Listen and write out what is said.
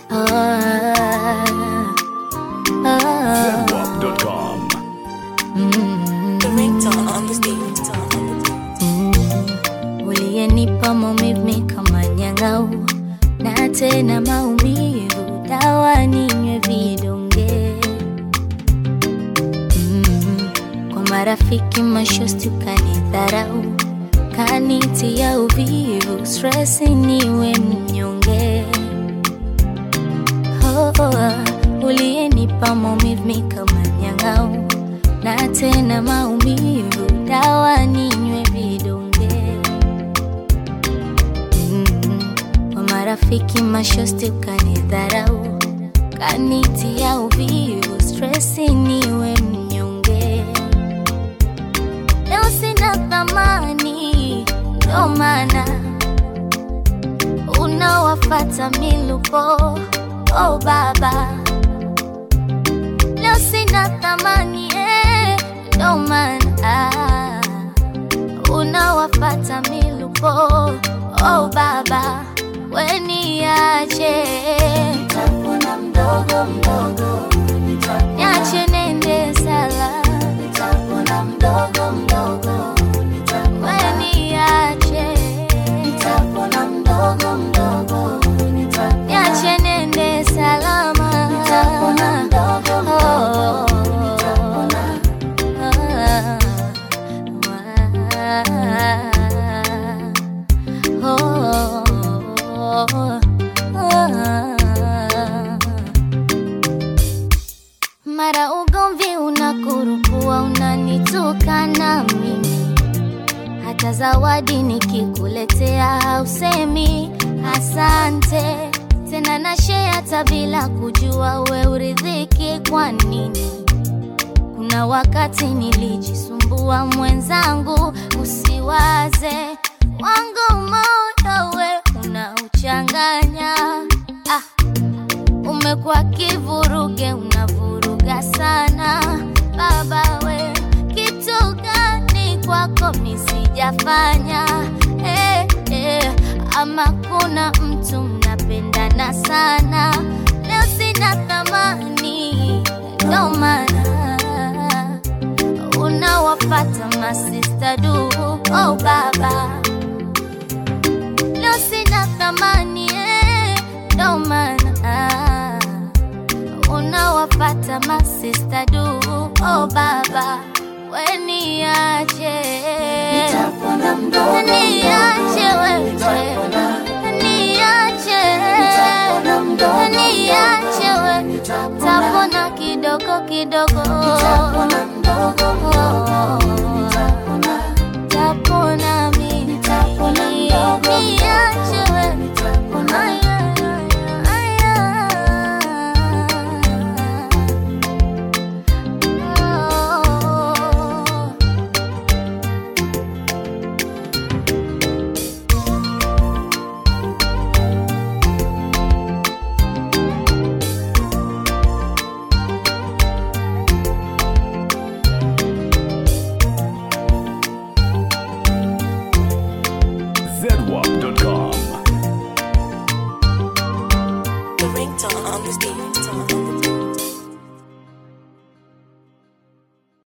Zenwap.com. uliyenipa maumivu kama nyang'au na tena maumivu dawa ninywe vidonge mm. kwa marafiki mashosti ukanidharau kanitia uvivu stresi niwe mnyonge oh, oh, uliyenipa maumivu kama nyang'au na tena maumivu dawa ninywe vidonge mm. kwa marafiki mashosti ukanidharau kanitia uvivu stresi niwe mnyonge leo sina thamani ndo maana unawafata milupo oh baba leo sina thamani eh, ndo maana unawafata milupo oh baba weniache nitapona mdogo mdogo niache nende sala nitapona mdogo mdogo weniache nitapona mdogo mdogo niache nende salama nitapona mdogo mdogo mara ugomvi unakurukua unanitukana mimi hata zawadi nikikuletea hausemi asante tena na share hata bila kujua we uridhiki kwa nini kuna wakati nilijisumbua mwenzangu usiwaze wangu moyo we unauchanganya ah, umekuwa kivuruge unavuruga sana baba we kitu gani kwako misijafanya eh, eh, ama kuna mtu mnapendana sana leo sina thamani ndo maana unawapata masista du oh baba leo sina thamani eh, ndo maana unawapata masista du oh baba weniache niache wewe niache niache we tapona kidogo kidogo